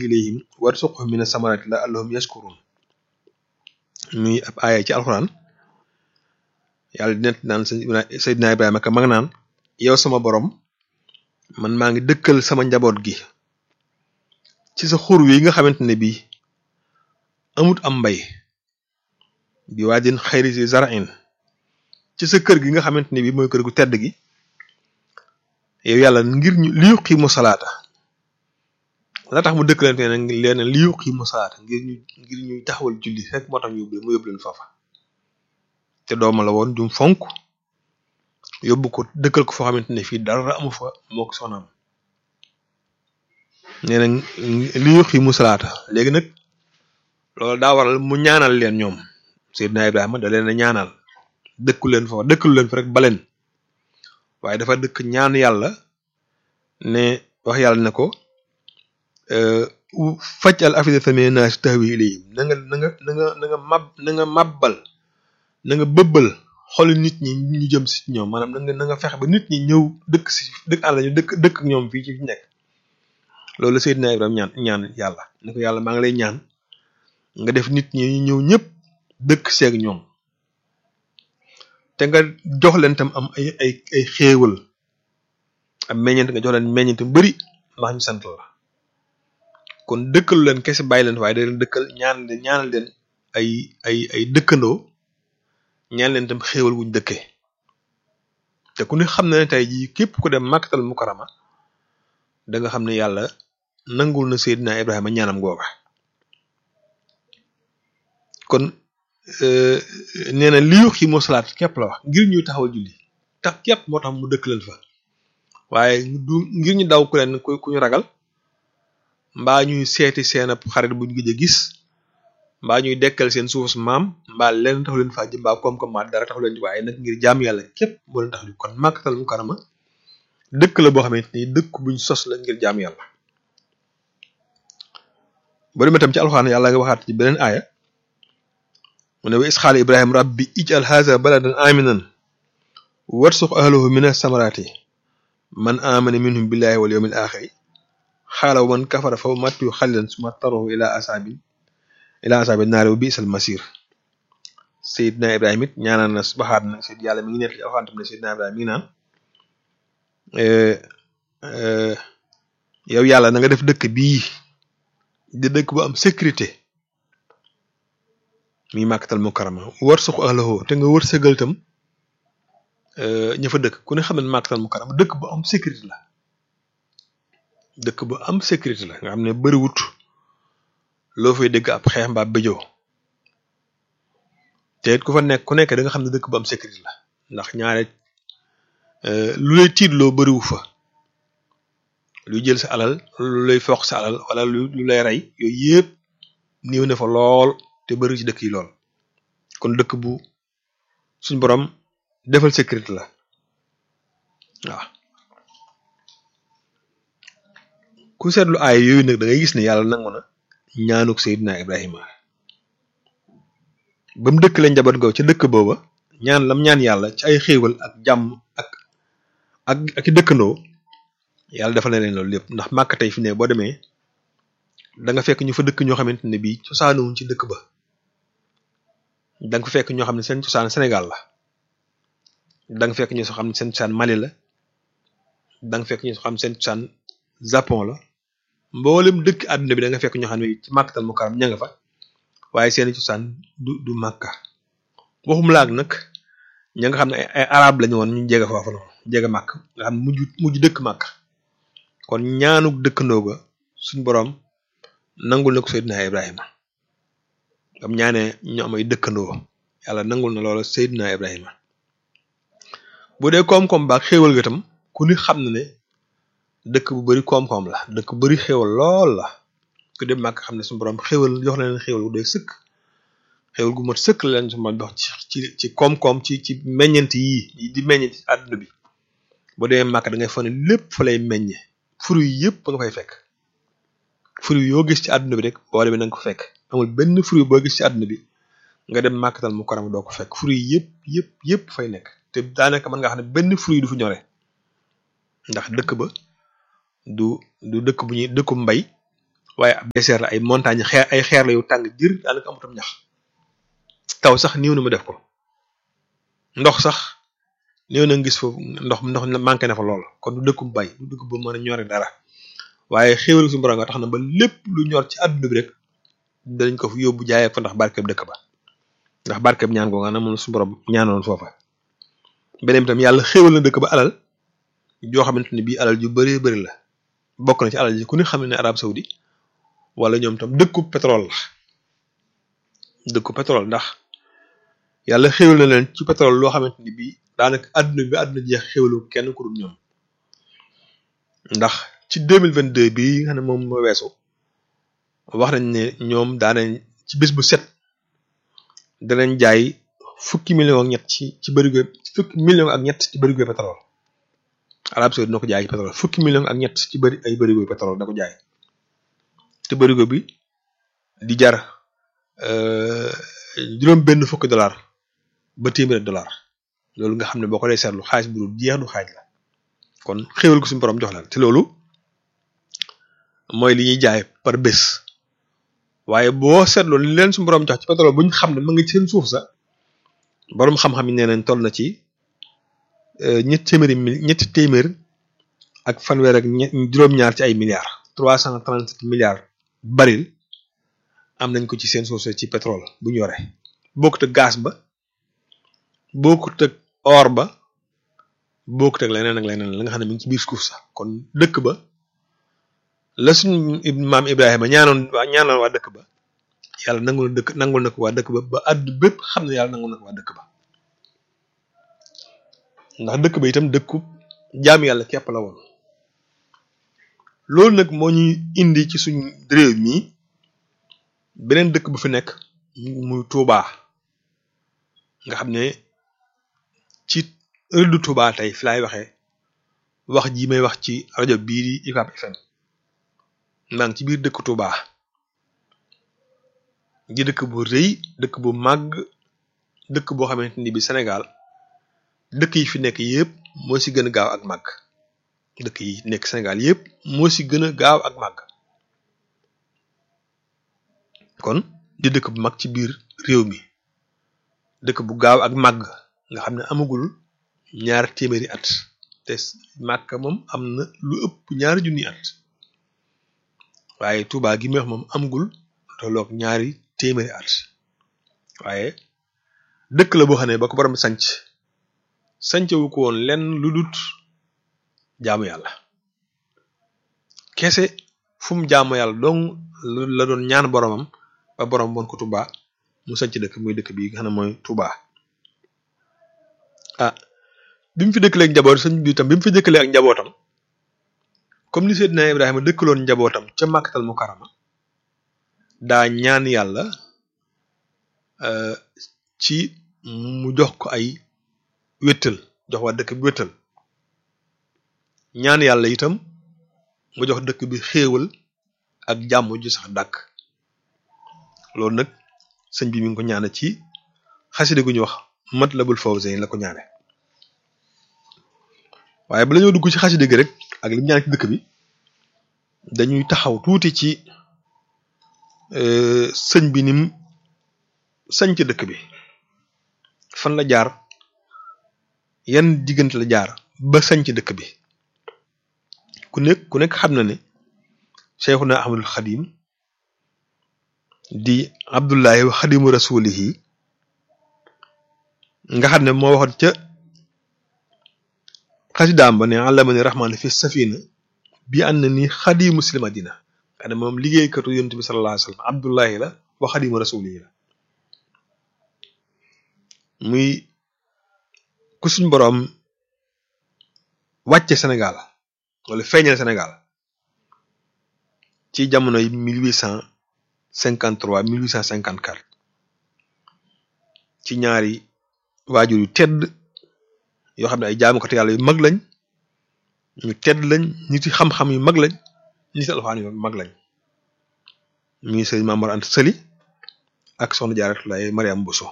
ilayhim warzuqhum mina samarati la allahum yashkurun muy ab aaya ci alxuraan yàlla di nett naan Seydina Ibrahima ka mag naan yow sama borom man maa ngi dëkkal sama njaboot gi ci sa xur wi nga xamante ne bii amut am mbay bi waadin xayri si zar'in ci sa kër gi nga xamante ne bii mooy kër gu tedd gi yow yàlla ngir ñu li yuqiimu salaata la tax mu dëkkalante ne leen li yuqiimu salaata ngir ñu ngir ñu taxawal julli rek moo tax ñu yóbbu mu yóbbu leen foofa te dooma la woon jum fonk yóbbu ko dëkkal ko foo xamante ne fii dara amu fa moo ko soxnaam nee na li yuqiimu salaata léegi nag loolu daa waral mu ñaanal leen ñoom Seydina Ibrahima da leen a ñaanal dëkku leen fa dëkkalu leen fa rek baleen waaye dafa dëkk ñaan yàlla ne wax yàlla ne ko faj al afidata mina naasi tahwi ilayhim na nga na nga na nga na nga mab na nga mabbal na nga bëbbal xoli nit ñi ñu jëm si ñoom maanaam na nga na nga fexe ba nit ñi ñëw dëkk si dëkk àll ñu dëkk dëkk ak ñoom fii ci fi nekk loolu Seydina Ibrahima ñaan ñaan yàlla ne ko yàlla maa ngi lay ñaan nga def nit ñi ñu ñëw ñëpp dëkk seeg ñoom te nga jox leen tam am ay ay ay xéewal am meññeent nga jox leen meññeent mu bari ndax ñu sant la kon dëkkalu leen kese bàyyi leen waaye da leen dëkkal ñaan leen ñaanal leen ay ay ay dëkkandoo ñaan leen tam xéewal wuñ dëkkee te ku ne xam na ne tey jii képp ku dem Makkatal Mukarrama da nga xam ne yàlla nangul na Seydina Ibrahima ñaanam googa kon nee na li yuqi moo salaat képp la wax ngir ñuy taxawal julli tax képp moo tax mu dëkk leen fa waaye du ngir ñu daw ku leen ku ñu ragal mbaa ñuy seeti seen ab xarit buñ gëj a gis mbaa ñuy dekkal seen suufus maam mbaa leen taxu leen faa jëm mbaa koom-koom maa dara taxu leen waaye nag ngir jaam yàlla képp moo leen tax di kon Makkatal Mukarrama dëkk la boo xamante ni dëkk buñ sos la ngir jaam yàlla ba demee tam ci alxuraan yàlla nga waxaat ci beneen aaya mu ne wa isxaala ibrahim rabbi ij'al haza baladan aminan warsuq ahlahu min as-samarati man amana minhum billahi wal yawmil axiri xaala wa man kafara fa matu xalilan suma taruhu ila asabi ila asabi naari wa bi'sal masir sayidna ibrahim it ñaanaan na baxaat na sayid yàlla mi ngi nekk ci alxuraan tam ne sayidna ibrahim mi ngi naan yow yàlla na nga def dëkk bii di dëkk bu am sécurité mi Makkatal Mukarrama war suq ahlahu te nga wër sëgal tam ña fa dëkk ku ne xam ne Makkatal Mukarrama dëkk bu am sécurité la dëkk bu am sécurité la nga xam ne bëriwut loo fay dégg ab xeex mbaa bëjoo te it ku fa nekk ku nekk da nga xam ne dëkk bu am sécurité la ndax ñaare lu lay tiitloo bëriwu fa luy jël sa alal lu lay foq sa alal wala lu lu lay rey yooyu yëpp néew na fa lool te bëri ci dëkk yi lool kon dëkk bu suñ borom defal sécurité la waaw ku seetlu aay yooyu nag da ngay gis ne yàlla nangu na ñaanuk Seydina Ibrahima ba mu dëkk la njaboot googu ca dëkk booba ñaan lam ñaan yàlla ci ay xéewal ak jàmm ak ak ak i dëkkandoo yàlla defal na leen loolu lépp ndax màkk tey fi ne boo demee da nga fekk ñu fa dëkk ñoo xamante ne bii cosaanuwuñ ci dëkk ba da nga fa fekk ñoo xam ne seen cosaan Sénégal la da nga fekk ñoo xam ne seen cosaan Mali la da nga fekk ñoo xam ne seen cosaan Japon la mboolem dëkk àdduna bi da nga fekk ñoo xam ne ci Makkatal Mukarram ña nga fa waaye seen cosaan du du Makka waxum laag nag ña nga xam ne ay arab lañu woon ñu jege foofu noonu jege màkk nga xam ne mujj mujj dëkk màkk kon ñaanuk dëkkandoo ga suñ boroom nangul na ko Seydina Ibrahima bam ñaanee ñu am ay dëkkandoo yàlla nangul na loola Seydina Ibrahima bu dee koom-koom baak xéewal ga tam ku ni xam na ne dëkk bu bari koom-koom la dëkk bu bari xéewal lool la ku dem màkk xam ne suñu boroom xéewal jox na leen xéewal gu doy sëkk xéewal gu mat sëkk la leen suñu dox ci ci ci koom-koom ci ci meññent yii di meññ ci àdduna bi bu demee màkk da ngay fa ne lépp fa lay meññe fruit yëpp nga fay fekk fruit yoo gis ci àdduna bi rek boo demee na nga ko fekk amul benn fruit boo gis ci àdduna bi nga dem Makkatal Mukarrama doo ko fekk fruit yëpp yëpp yëpp fay nekk te daanaka mën nga xam ne benn fruit du fi ñore ndax dëkk ba du du dëkk bu ñuy dëkku mbay waaye ab désert la ay montagne xeer ay xeer la yu tàng jër daanaka amutam ñax taw sax néew na mu def ko ndox sax néew na gis foofu ndox ndox manqué na fa lool kon du dëkkum bay du dëkk bu mën a ñore dara waaye xéwal suñu borom nga tax na ba lépp lu ñor ci àdduna bi rek danañ ko fi yóbbu jaayee fa ndax barkeb dëkk ba ndax barkeb ñaan ko nga na moom suñu borom ñaanoon foofa beneen bi tam yàlla xéwal na dëkk ba alal joo xamante ne bii alal ju bëree bëri la bokk na ci alal ji ku ne xam ne Arab Saoudi wala ñoom tam dëkku pétrole la dëkku pétrole ndax yàlla xéwal na leen ci pétrole loo xamante ni bii daanaka àdduna bi àdduna jeex xéwalu kenn ku dul ñoom ndax ci deux mille vingt deux bii nga xam ne moom moo weesu wax nañ ne ñoom daanañ ci bés bu set danañ jaay fukki million ak ñett ci ci bërigo fukki million ak ñett ci bërigo pétrole Arab Saoudi dina ko jaay ci pétrole fukki million ak ñett ci bëri ay bërigo pétrole da ko jaay te bërigo bi di jar juróom benn fukki dollar ba téeméeri dollar loolu nga xam ne boo ko dee seetlu xaalis bu dul jeex du xaaj la kon xéwal ko suñu borom jox la te loolu mooy li ñuy jaay par bés waaye boo seetloo li leen suñu borom jox ci pétrole bu ñu xam ne ma ngi ci seen suuf sa borom xam-xam yi nee nañ toll na ci ñetti téeméeri mil ñetti téeméer ak fanweer ak ñett juróom-ñaar ci ay milliards trois cent trente sept milliards baril am nañ ko ci seen suuf sa ci pétrole bu ñu yore bokkut ak gaz ba bokkut ak or ba bokkut ak leneen ak leneen la nga xam ne mi ngi ci biir suuf sa kon dëkk ba la suñu maam Ibrahima ñaanoon waa ñaanoon waa dëkk ba yàlla nangul na dëkk nangul na ko waa dëkk ba ba àdd bépp xam ne yàlla nangul na ko waa dëkk ba ndax dëkk ba itam dëkku jaam yàlla képp la woon loolu nag moo ñuy indi ci suñ réew mi beneen dëkk bu fi nekk muy Touba nga xam ne ci ëldu Touba tey fi laay waxee wax ji may wax ci rajo bii di UCAB FM maa ngi ci biir dëkk Touba di dëkk bu rëy dëkk bu màgg dëkk boo xamante ni bi Sénégal dëkk yi fi nekk yépp moo ci gën a gaaw ak màgg dëkk yi nekk Sénégal yépp moo ci gën a gaaw ak màgg kon di dëkk bu mag ci biir réew mi dëkk bu gaaw ak màgg nga xam ne amagul ñaar téeméeri at te màgg moom am na lu ëpp ñaari junni at waaye Touba gi may wax moom amagul tolloog ñaari téeméeri at waaye dëkk la boo xam ne ba ko borom sanc sancewu ko woon lenn lu dut jaamu yàlla kese fu mu jaamu yàlla dong la doon ñaan boromam ba borom woon ko Touba mu sanc dëkk muy dëkk bi nga xam ne mooy Touba ah bi mu fi dëkkalee ak njaboot sëñ bi tam bi mu fi dëkkalee ak njabootam comme ni Seydina Ibrahima dëkkaloon njabootam ca Makkatal Mukarrama daa ñaan yàlla ci mu jox ko ay wéttal jox waa dëkk bi wéttal ñaan yàlla itam mu jox dëkk bi xéewal ak jàmm ju sax dàkk loolu nag sëñ bi mi ngi ko ñaane ci xaside gu ñu wax Matlabul Fawzayni la ko ñaane waaye bala ñoo dugg ci xaside gi rek ak li mu ñaan ci dëkk bi dañuy taxaw tuuti ci sëñ bi nim sañ ci dëkk bi fan la jaar yan diggante la jaar ba sañ ci dëkk bi ku nekk ku nekk xam na ne Cheikhuna Ahmadul Xadim di Abdullahi wa Xadimu Rasulihi nga xam ne moo waxoon ca xasidaam ba ne allamani rahmaan fi safina bi ànd na ni xadimu sil madina xam ne moom liggéeykatu yonent bi sallallahu alayhi wa sallam Abdullahi la wa Xadimu Rasulihi la muy ku suñ boroom wàcce Sénégal wala feeñal Sénégal ci jamono yi mille huit cent cinquante trois mille huit cent cinquante quatre ci ñaari waajur yu tedd yoo xam ne ay jaamukatu yàlla yu mag lañ ñu tedd lañ nit yi xam-xam yu mag lañ nit alxuraan yu mag lañ mi ngi sëriñ Maamor Anta Sali ak soxna Jaaratullaay Mariam Bousso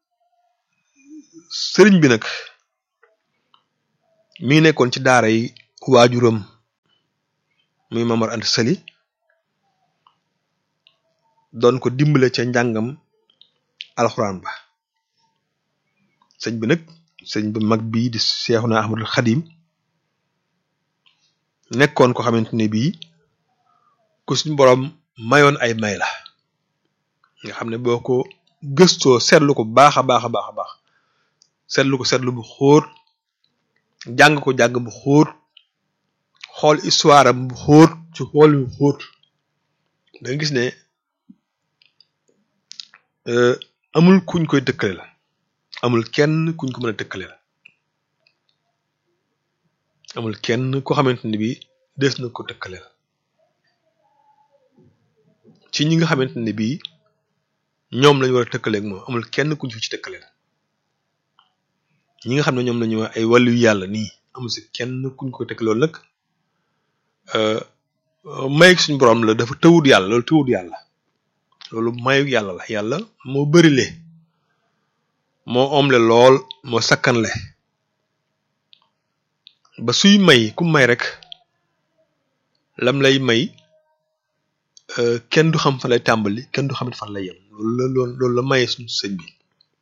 sëriñ bi nag mi ngi nekkoon ci daara yi waajuram muy Mamar Anta Sali doon ko dimbale ca njàngam alxuraan ba sëñ bi nag sëñ bi mag bii di Seexuna Ahmadul Xadim nekkoon ko xamante ne bii ku suñ boroom mayoon ay may la nga xam ne boo ko gëstoo seetlu ko baax a baax a baax a baax seetlu ko seetlu bu xóot jàng ko jàng bu xóot xool histoire am bu xóot ci xool bu xóot da nga gis ne amul kuñ koy tëkkale la amul kenn kuñ ko mën a tëkkale la amul kenn ko xamante ne bii des na ko tëkkale la ci ñi nga xamante ne bii ñoom lañu war a tëkkaleeg moom amul kenn kuñ fi ci tëkkale la ñi nga xam ne ñoom lañu wax ay wàllu yàlla nii amul si kenn kuñ ko tëkkale loolu nag may suñu borom la dafa tëwut yàlla loolu tëwut yàlla loolu mayu yàlla la yàlla moo bërile moo omle lool moo sakkanle ba suy may ku may rek lam lay may kenn du xam fan lay tàmbali kenn du xamit fan lay yem loolu la loolu la maye suñu sëñ bi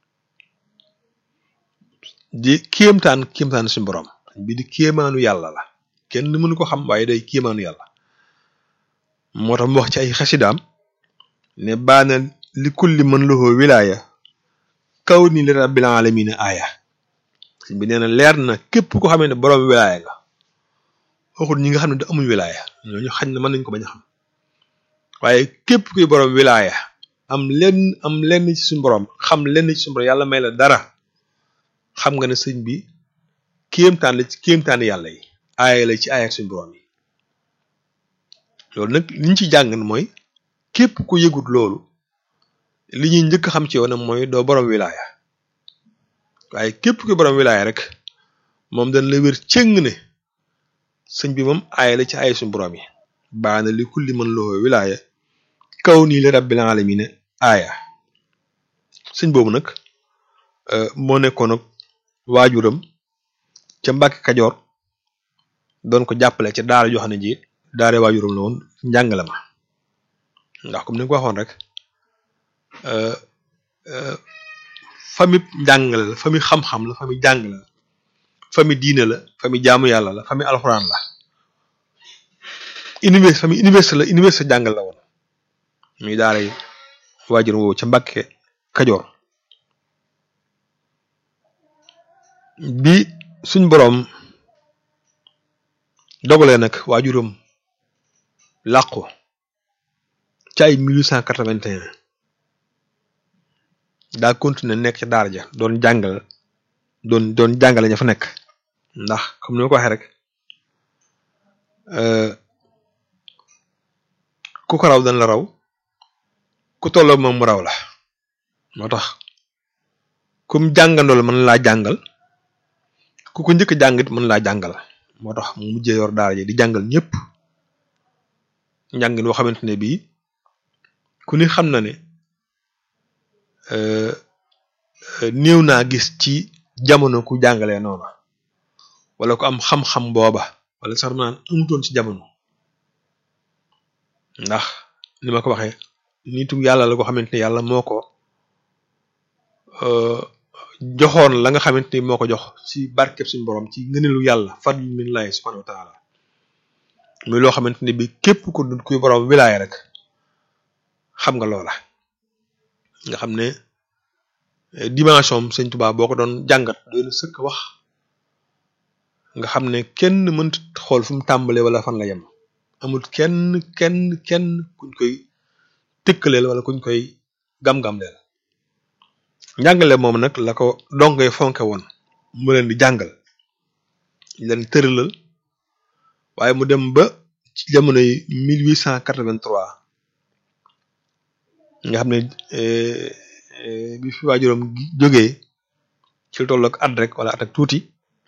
di kéemtaan kéemtaan suñu borom bi di kéemaanu yàlla la kenn mënu ko xam waaye day kéemaanu yàlla moo tax mu wax ci ay xasidaam ne baana li kulli man lahu wilaaya kaw ni li rabbil alamina aaya sëñ bi nee na leer na képp ko xamee ne borom wilaaya nga waxul ñi nga xam ne da amuñ wilaaya ñooñu xañ na mën nañ ko bañ a xam waaye képp kuy borom wilaaya am lenn am lenn ci suñu borom xam lenn ci suñu borom yàlla may la dara xam nga ne sëñ bi kéemtaan la ci kéemtaan yàlla yi aaya la ci aaya ak suñu borom yi loolu nag liñ ci jàng mooy képp ku yëgut loolu li ñuy njëkk xam ci yow nag mooy doo borom wilaaya waaye képp kuy borom wilaaya rek moom dañ la wér cëng ne sëñ bi moom aaya la ci aaya suñu borom yi baana li kulli man lahu wilaaya kaw nii li rabbil alamina aaya sëñ boobu nag moo nekkoon ak waajuram ca Mbàkke Kajoor doon ko jàppale ca daara joo xam ne ji daara waajuram la woon njàngale ma ndax comme ni nga ko waxoon rek famille njàngale la famille xam-xam la famille jàngale la famille diine la famille jaamu yàlla la famille alxuraan la université famille université la université jàngal la woon muy daara yi waajuram woowu ca Mbàkke Kajoor bi suñ boroom dogalee nag waajuram làqu ci ay 1881 daa continuer nekk ca daara ja doon jàngal doon doon jàngale ña fa nekk ndax comme ni ma ko waxee rek ku ko raw dañ la raw ku tolloo moom mu raw la moo tax comme jàngandool mën laa jàngal ku ko njëkk jàngit mën laa jàngal moo tax mu mujjee yor daara ji di jàngal ñëpp njàngin boo xamante ne bii ku ni xam na ne néew naa gis ci jamono ku jàngalee noonu wala ku am xam-xam booba wala sax naan amutoon ci jamono ndax ni ma ko waxee nitu yàlla la ko xamante ne yàlla moo ko joxoon la nga xamante ni moo ko jox ci barkeb suñu borom ci ngëneelu yàlla fadl min lahi subhanahu wa taala muy loo xamante ne bi képp ku dul kuy borom wilaaya rek xam nga loola nga xam ne dimension am sëñ Tuubaa boo ko doon jàngat doy na sëkk wax nga xam ne kenn mënta xool fu mu tàmbalee wala fan la yem amul kenn kenn kenn kuñ koy tëkkaleel wala kuñ koy gam-gamleel njàngale moom nag la ko dongee fonke woon mu leen di jàngal leen tëralal waaye mu dem ba ci jamono yi 1883 nga xam ne bi fi waajuram jógee ci lu toll ak at rek wala at ak tuuti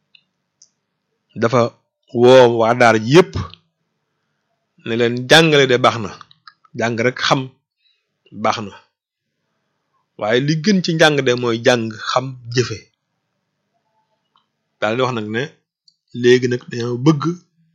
dafa woo waa daara ji yépp ne leen jàngale de baax na jàng rek xam baax na waaye li gën ci njàng de mooy jàng xam jëfe daal di wax nag ne léegi nag dañoo bëgg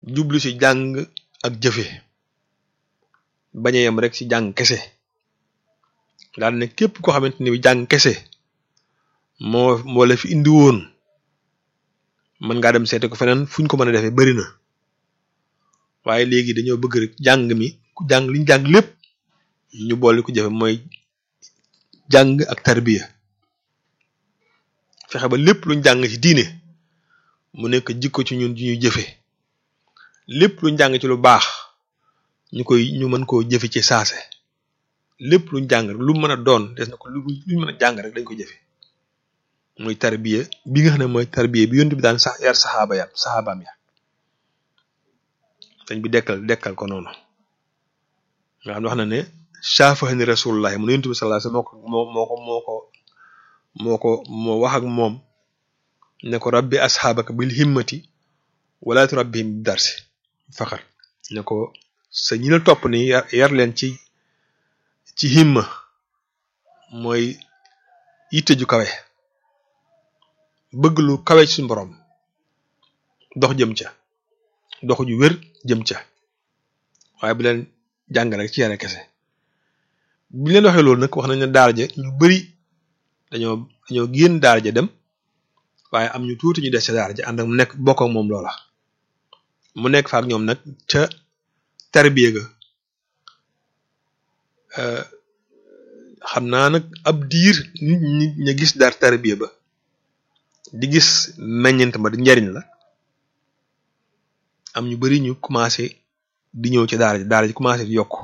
jublu ci jàng ak jëfe bañ a yem rek ci jàng kese daal ne képp koo xamante ni jàng kese moo moo la fi indi woon mën ngaa dem seete ko feneen fu ñu ko mën a defee bari na waaye léegi dañoo bëgg rek jàng mi ku jàng liñ jàng lépp ñu boole ko jëfe mooy jàng ak tarbiya fexe ba lépp luñ jàng ci diine mu nekk jikko ci ñun ju ñuy jëfe lépp luñ jàng ci lu baax ñu koy ñu mën koo jëfe ci saase lépp luñ jàng rek lu mën a doon des na ko lu luñ mën a jàng rek dañ ko jëfe mooy tarbiya bi nga xam ne mooy tarbiya bi yonent bi daan sax yar saxaaba ya saxaabaam ya dañ bi dekkal dekkal ko noonu nga xam ne wax na ne saafahani rasulullah mu ne yonent bi sallallahu alayhi wasallam moo ko moo ko moo ko moo ko moo wax ak moom ne ko rabbi asxaabaka bil himmati wala turabbihim bi darsi faxar ne ko sa ñi la topp ni yar yar leen ci ci himma mooy yitte ju kawe bëgg lu kawe ci suñu borom dox jëm ca dox ju wér jëm ca waaye bu leen jàng rek ci yare kese bi leen waxee loolu nag wax nañ ne daara ja ñu bari dañoo dañoo génn daara ja dem waaye am ñu tuuti ñu des ca daara ja ànd ak mu nekk bokk ak moom loola mu nekk fa ak ñoom nag ca tarbiya ga xam naa nag ab diir nit ñi ña gis daar tarbiya ba di gis meññent ma di njariñ la am ñu bari ñu commencé di ñëw ci daara ji daara ji commencé di yokk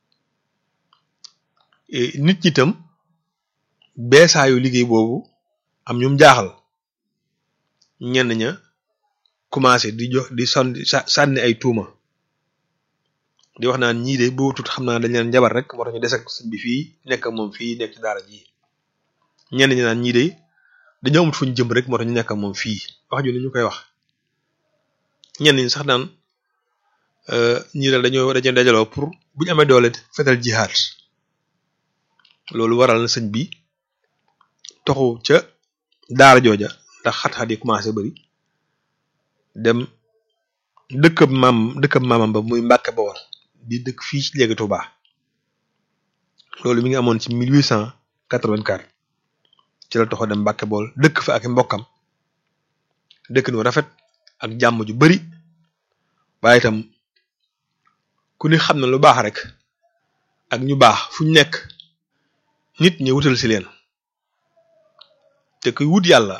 nit ñi itam beesaayu liggéey boobu am ñum jaaxal ñenn ña commencé di jox di sonni sànni ay tuuma di wax naan ñii de boo tut xam naa dañ leen jabar rek moo tax ñu des ak sëñ bi fii nekk ak moom fii nekk ci daara ji ñenn ñi naan ñii de dañoo amut fuñ jëm rek moo tax ñu nekk ak moom fii wax ju ne ñu koy wax ñenn ñi sax naan ñii daal dañoo dañoo dajaloo pour buñu amee doole fetal jihaad loolu waral na sëñ bi toxu ca daara jooja ndax xat-xat yi commencé bari dem dëkkab maam dëkkab maamam ba muy Mbàkke Bawol di dëkk fii ci léegi Touba loolu mi ngi amoon ci 1884 ci la toxo dem Mbàkke Bawol dëkk fa ak mbokkam dëkk nu rafet ak jàmm ju bari waaye itam ku ni xam na lu baax rek ak ñu baax fu ñu nekk nit ñi wutal si leen te kuy wut yàlla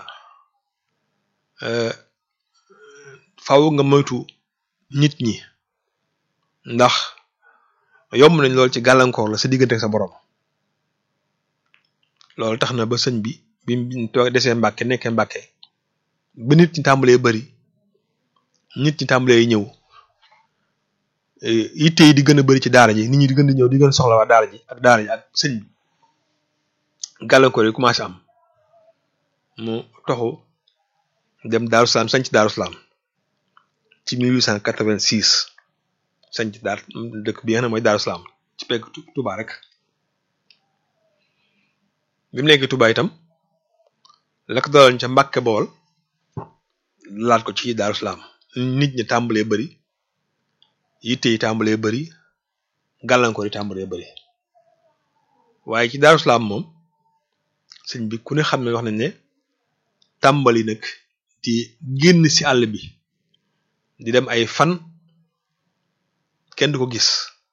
faaw nga moytu nit ñi ndax yomb nañ lool ci gàllankoor la sa diggante ak sa borom loolu tax na ba sëñ bi bi mu toog desee mbàkke nekkee mbàkke ba nit ñi tàmbalee bari nit ñi tàmbalee ñëw yitte yi di gën a bari ci daara ji nit ñi di gën di ñëw di gën soxla waa daara ji ak daara ji ak sëñ bi gàllankoor yi commencé am mu toxu dem Daaru Salaam sanc Daaru Salaam ci 1886 sanc daar dëkk bi nga xam ne mooy Daaru Salaam ci pegg Touba rek bi mu nekk Touba itam la ko daloon ca Mbàkke Bawol laat ko ci Daaru Salaam nit ñi tàmbalee bari yitte yi tàmbalee bari gàllankoor yi tàmbalee bari waaye ci Daaru Salaam moom sëñ bi ku ne xam ne wax nañ ne tàmbali nag di génn ci àll bi di dem ay fan kenn du ko gis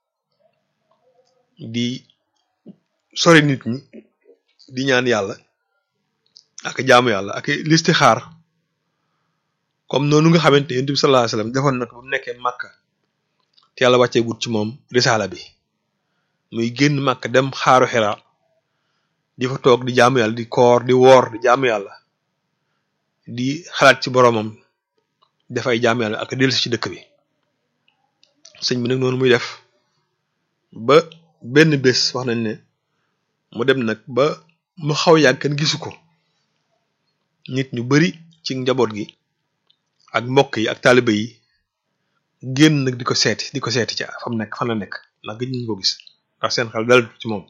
di sori nit ñi di ñaan yàlla ak jaamu yàlla ak listixaar comme noonu nga xamante ne yonent bi sallallahu alayhi wasallam defoon na ko ba mu nekkee Makka te yàlla wàccee gut ci moom risaala bi muy génn Makka dem xaaru Xira di fa toog di jaamu yàlla di koor di woor di jaamu yàlla di xalaat ci boromam dafay jaamu yàlla ak dellusi ci dëkk bi sëñ bi nag noonu muy def ba benn bés wax nañ ne mu dem nag ba mu xaw yàgg kenn gisu ko nit ñu bari ci njaboot gi ak mbokk yi ak taaliba yi génn nag di ko seeti di ko seeti ca fam nekk fan la nekk ndax gëj nañu ko gis ndax seen xel dal ci moom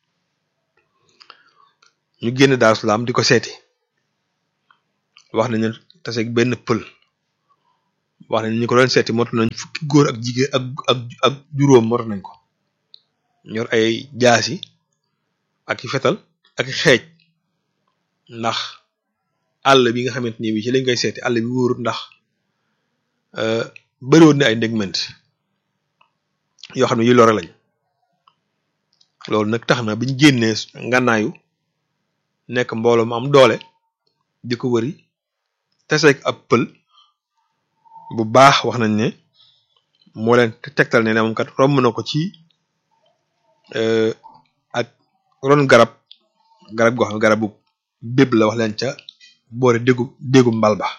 ñu génn Daaru Salaam di ko seeti wax nañu taseeg benn pël wax nañ ñi ko doon seeti mot nañ fukki góor ak jigéen ak ak ak juróom mot nañ ko ñor ay jaasi ak i fetal ak i xeej ndax àll bi nga xamante ni bi ci lañ koy seeti àll bi wóorut ndax bëriwoon na ay ndégment yoo xam ne yu lore lañ loolu nag tax na biñ génnee ngànnaayu nekk mbooloo mu am doole di ko wëri teseeg ab pël bu baax wax nañ ne moo leen tegtal ne ne moom kat romb na ko ci ak ron garab garab goo xam ne garabu béb la wax leen ca boore déggu déggu mbal ba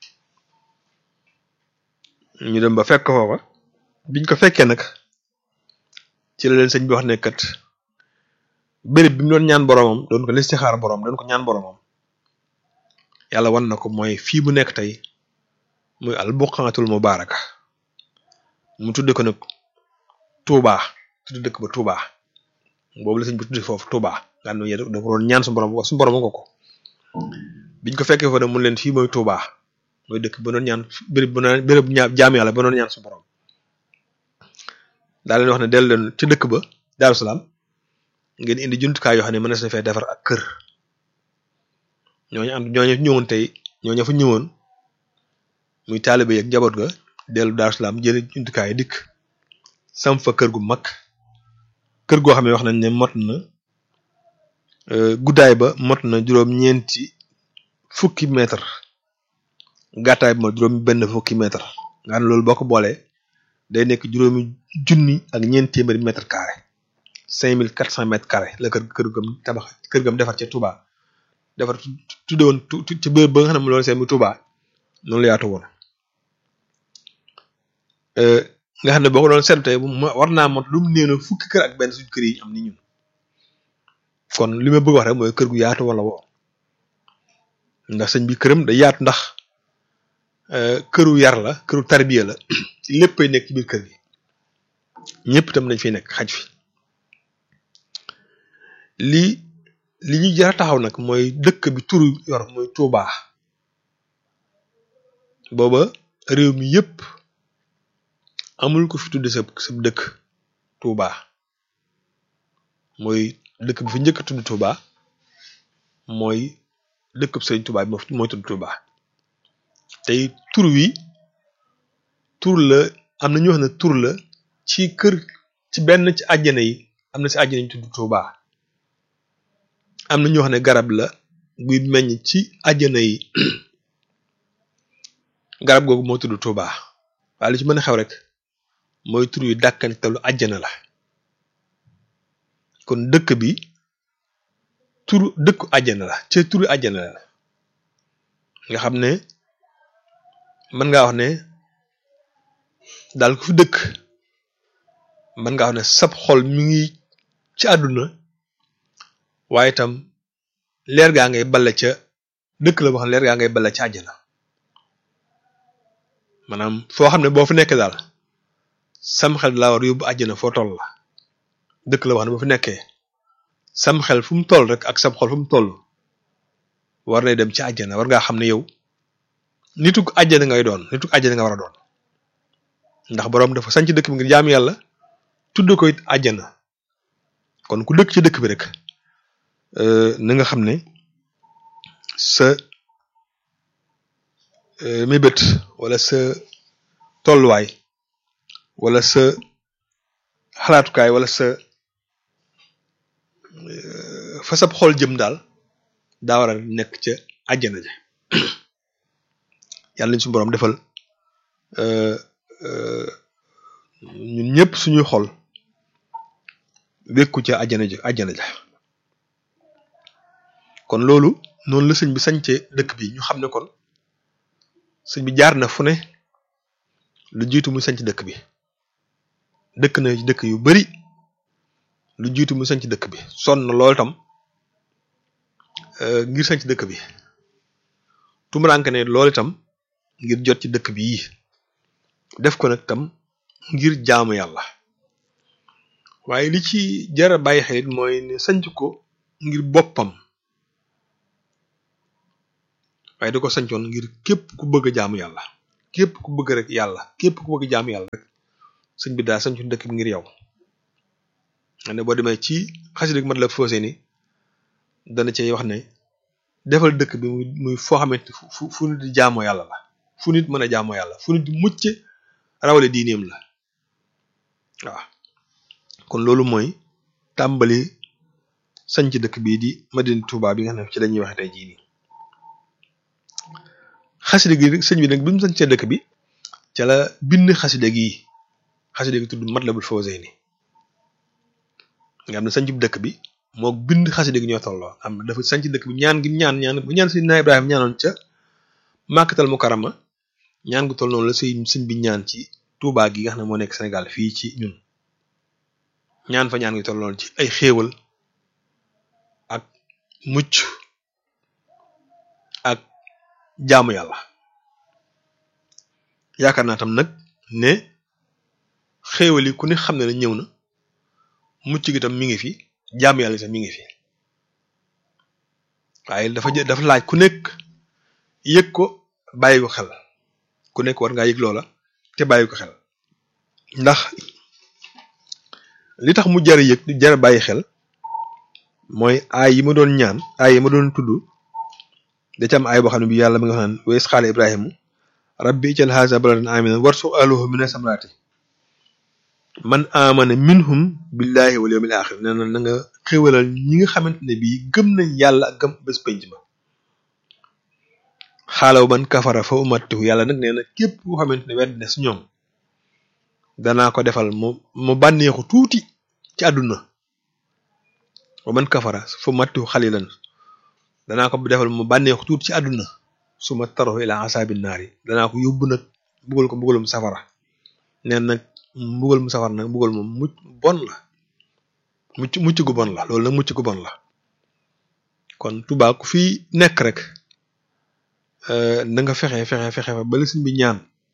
ñu dem ba fekk foofa biñ ko fekkee nag ci la leen sëñ bi wax ne kat béréb bi mu doon ñaan boromam doon ko listixaar borom doon ko ñaan boromam yàlla wan na ko mooy fii bu nekk tey muy al buqaatul mubaaraka mu tudde ko nag Touba tudde dëkk ba Touba boobu la sëñ bi tudde foofu Touba nga xam ne da ko doon ñaan su borom su borom nga ko biñ ko fekkee fa ne mun leen fii mooy Touba mooy dëkk ba doon ñaan béréb ba doon béréb ñaa jaam yàlla ba doon ñaan su borom daal leen wax ne dellu leen ci dëkk ba Daaru Salaam ngeen indi jumtukaay yoo xam ne mën na sa fee defar ak kër ñooñu ànd ñooñu ñëwoon tey ñooñu fa ñëwoon muy taalibe yi ak njaboot ga dellu Daaru Salaam jële jumtukaay dikk sam fa kër gu mag kër goo xam ne wax nañ ne mot na guddaay ba mot na juróom-ñeenti fukki mètre gàttaay bi ma juróom benn fukki mètre nga xam ne loolu boo ko boolee day nekk juróomi junni ak ñeent téeméeri mètre carré cinq mille quatre cent mètres carré la kër kër gam tabax kër gam defar ca Touba defar tudde woon ci bërëb ba nga xam ne loolu seen mu Touba noonu la yaatu woon nga xam ne boo ko doon seetlu tey war naa mot lu mu néew fukki kër ak benn suñu kër yi am ni ñun kon li ma bëgg wax rek mooy kër gu yaatu wala woo ndax sëñ bi këram day yaatu ndax këru yar la këru tarbiya la léppay nekk ci biir kër gi ñëpp itam dañ fiy nekk xaj fi lii li ñu jar a taxaw nag mooy dëkk bi turu yor mooy Touba booba réew mi yëpp amul ko fi tudde sa sa dëkk Touba mooy dëkk bi fi njëkk a tudd Touba mooy dëkk bi Sëriñ Touba bi mooy tudd Touba tey tur wi tur la am na ñu wax ne tur la ci kër ci benn ci àjjana yi am na si àjjana ñu tudd Touba am na ñu wax ne garab la guy meññ ci àjjana yi garab googu moo tudd Touba waaye lu ci mën a xew rek mooy tur yu dàkkantalu àjjana la kon dëkk bi turu dëkku àjjana la ci turu àjjana la nga xam ne mën ngaa wax ne daal ku fi dëkk mën ngaa wax ne sab xol mi ngi ci àdduna waaye itam leer gaa ngay bale ca dëkk la boo xam ne leer gaa ngay bale ca àjjana maanaam foo xam ne boo fi nekk daal sam xel laa war yóbbu àjjana foo toll la dëkk la boo xam ne boo fi nekkee sam xel fu mu toll rek ak sam xol fu mu toll war nay dem ci àjjana war ngaa xam ne yow nituk àjjana ngay doon nituk àjjana nga war a doon ndax boroom dafa sanc dëkk bi ngir jaam yàlla tudd ko it àjjana kon ku dëkk ci dëkk bi rek na nga xam ne sa mébét wala sa tolluwaay wala sa xalaatukaay wala sa fa sab xol jëm daal daa war a nekk ca àjjana ja yàlla nañ suñu boroom defal ñun ñëpp suñuy xol wékku ca àjjana ja àjjana ja kon loolu noonu la sëñ bi sañce dëkk bi ñu xam ne kon sëñ bi jaar na fu ne lu jiitu mu sañc dëkk bi dëkk na ci dëkk yu bari lu jiitu mu sañc dëkk bi sonn na loolu tam ngir sañc dëkk bi tumuranke ne loolu itam ngir jot ci dëkk bi yi def ko nag tam ngir jaamu yàlla waaye li ci jara bàyyi xelit mooy ne sanc ko ngir boppam waaye da ko sancoon ngir képp ku bëgg a jaamu yàlla képp ku bëgg rek yàlla képp ku bëgg jaam yàlla rek sëñ bi daal sañcu dëkk bi ngir yow ne boo demee ci xasida mat la faussé ni dana cay wax ne defal dëkk bi muy muy foo xamante fu fu nit di jaamoo yàlla la fu nit mën a jaamoo yàlla fu nit di mucc rawale diineem la waaw kon loolu mooy tàmbali sañc dëkk bii di Madina Touba bi nga xam ne ci lañuy waxe tey jii nii xasida gi sëñ bi nag bi mu sañcee dëkk bi ca la bind xasida gi xasida gi tudd Matlabul Fawzayni nga xam ne sañc dëkk bi moo bind xasida gi ñoo tolloo am dafa sañc dëkk bi ñaan gi ñaan ñaan bu ñaan Seydina Ibrahima ñaanoon ca Màkkatal Mukarrama ñaan gu toll noonu la sëñ sëñ bi ñaan ci Touba gi nga xam ne moo nekk Sénégal fii ci ñun ñaan fa ñaan gi toll noonu ci ay xéewal ak mucc ak jaamu yàlla yaakaar naa tam nag ne xéewal yi ku ne xam ne ne ñëw na mucc gi tam mi ngi fi jaamu yàlla tam mi ngi fi waaye dafa jë dafa laaj ku nekk yëg ko bàyyi ko xel ku nekk war ngaa yëg loola te bàyyi ko xel ndax li tax mu jar yëg jar bàyyi xel mooy aay yi ma doon ñaan aay yi ma doon tudd da ci am aay boo xam ne bi yàlla mi nga xam naan wa is qaala ibrahimu rabbi ij'al haza baladan aminan warzuq ahlahu mina samaraati man amana minhum billahi wal yawmil axir nee na na nga xéwalal ñi nga xamante ne bii gëm nañ yàlla ak gëm bés penc ba xaalaw man kafara fa umattihu yàlla nag nee na képp koo xamante ne wedd ne si ñoom danaa ko defal mu mu bànneexu tuuti ci àdduna wa man kafara fa umattihu xalilan danaa ko defal mu bànneexu tuuti ci àdduna su ma tarahu ila asabi naar yi danaa ko yóbbu nag mbugal ko mbugalum safara neen nag mbugal mu safara nag mbugal moom mucc bon la mucc mucc gu bon la loolu nag mucc gu bon la kon Tuubaa ku fi nekk rek na nga fexe fexe fexe fa bala sëñ bi ñaan